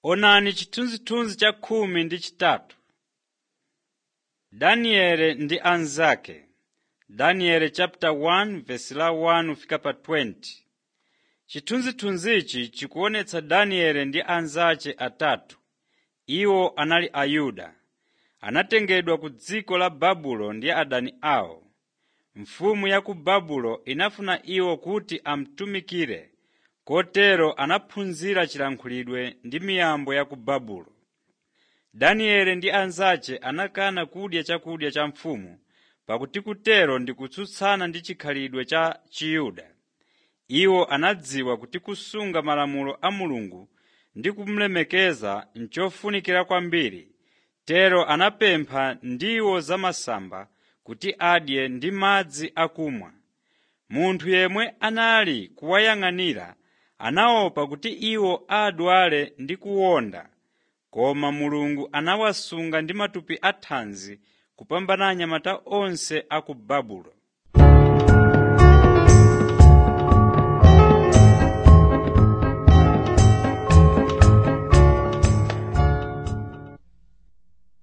Onani chithunzithunzi cha khumi ndi chitatu. Danieli ndi anzake Daniel chapter 1 verse la 1 fika pa 20. Chithunzithunzichi chikuonetsa Danieli ndi anzace atatu. Iwo anali Ayuda. Anatengedwa ku dziko la Babulo ndi adani awo. Mfumu ya ku Babulo inafuna iwo kuti amutumikire, kotero anaphunzira chilankhulidwe ndi miyambo ya ku Babulo. Danieli ndi anzace anakana kudya chakudya cha mfumu pakuti kutero ndi kutsutsana ndi chikhalidwe cha Chiyuda. Iwo anadziwa kuti kusunga malamulo a Mulungu ndi kumulemekeza nchofunikira kwambiri, tero anapempha ndiwo zamasamba kuti adye ndi madzi akumwa. Munthu yemwe anali kuwayang'anira anaopa kuti iwo adwale ndi kuwonda, koma Mulungu anawasunga ndi matupi athanzi kupambana anyamata onse a ku Babulo.